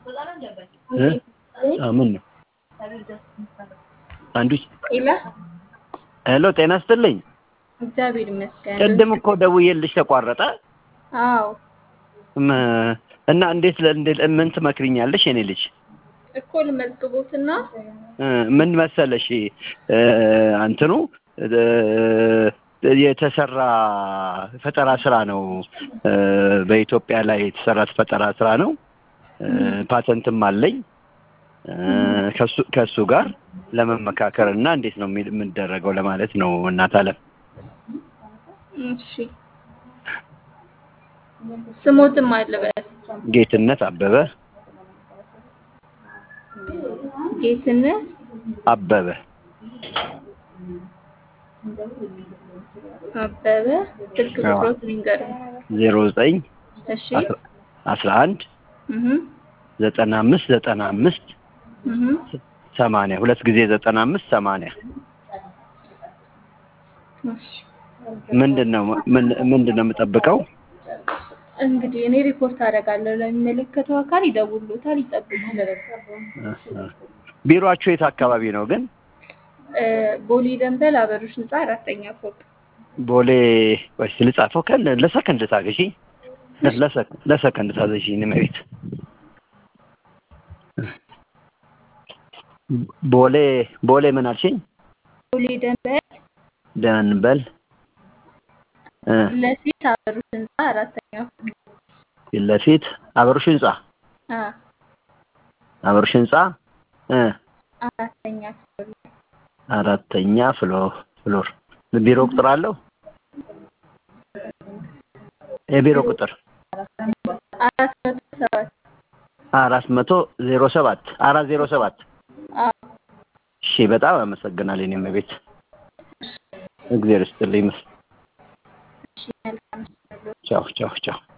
እ? አ ምን ነው አንዱ ኢላ ሄሎ፣ ጤና ይስጥልኝ። እግዚአብሔር ይመስገን። ቅድም እኮ ደውዬልሽ ተቋረጠ። አዎ ም- እና እንዴት ለ- እንዴት ምን ትመክሪኛለሽ? የኔ ልጅ እኮ ልመዝግቦትና እ፣ ምን መሰለሽ እ፣ እንትኑ እ፣ የተሰራ ፈጠራ ስራ ነው። እ፣ በኢትዮጵያ ላይ የተሰራ ፈጠራ ስራ ነው። እ፣ ፓተንትም አለኝ እ፣ ከሱ ከሱ ጋር ለመመካከር እና እንዴት ነው የሚ- የምንደረገው ለማለት ነው። እናት አለም እሺ ስሞትም አለበት ጌትነት አበበ ጌትነት አበበ አበበ ስልክ አዎ። ቁጥሮት ሊንገር ዜሮ ዘጠኝ እሺ አስራ አንድ እህ ዘጠና አምስት ዘጠና አምስት እህ ሰማንያ ሁለት ጊዜ ዘጠና አምስት ሰማንያ እሺ ምንድን ነው ምን- ምንድን ነው የምጠብቀው? እንግዲህ እኔ ሪፖርት አደርጋለሁ ለሚመለከተው አካል ይደውሉታል ይጠብቁ ቢሮአችሁ የት አካባቢ ነው ግን? እ፣ ቦሌ ደንበል አበሮች ህንፃ አራተኛ ፎቅ ቦሌ ወይስ ልጻፈው? ከን ለሰከንድ ታገሺ ለሰከንድ ታዘሺኝ መቤት ቦሌ ቦሌ ምን አልሽኝ? ቦሌ ደንበል ደንበል እ፣ ለፊት አበሮች ህንፃ አራተኛ ፎቅ ፊት ለፊት አበሩሽ ህንጻ አ አበሩሽ ህንጻ እ፣ አራተኛ ፍሎር አራተኛ ፍሎር ፍሎር ቢሮ ቁጥር አለው? የቢሮ ቁጥር አራት መቶ ሰባት አራት መቶ ዜሮ ሰባት አራት ዜሮ ሰባት አ እሺ በጣም አመሰግናለሁ። እኔም ቤት እግዚአብሔር ይስጥልኝ። እሺ መልካም ቻው ቻው ቻው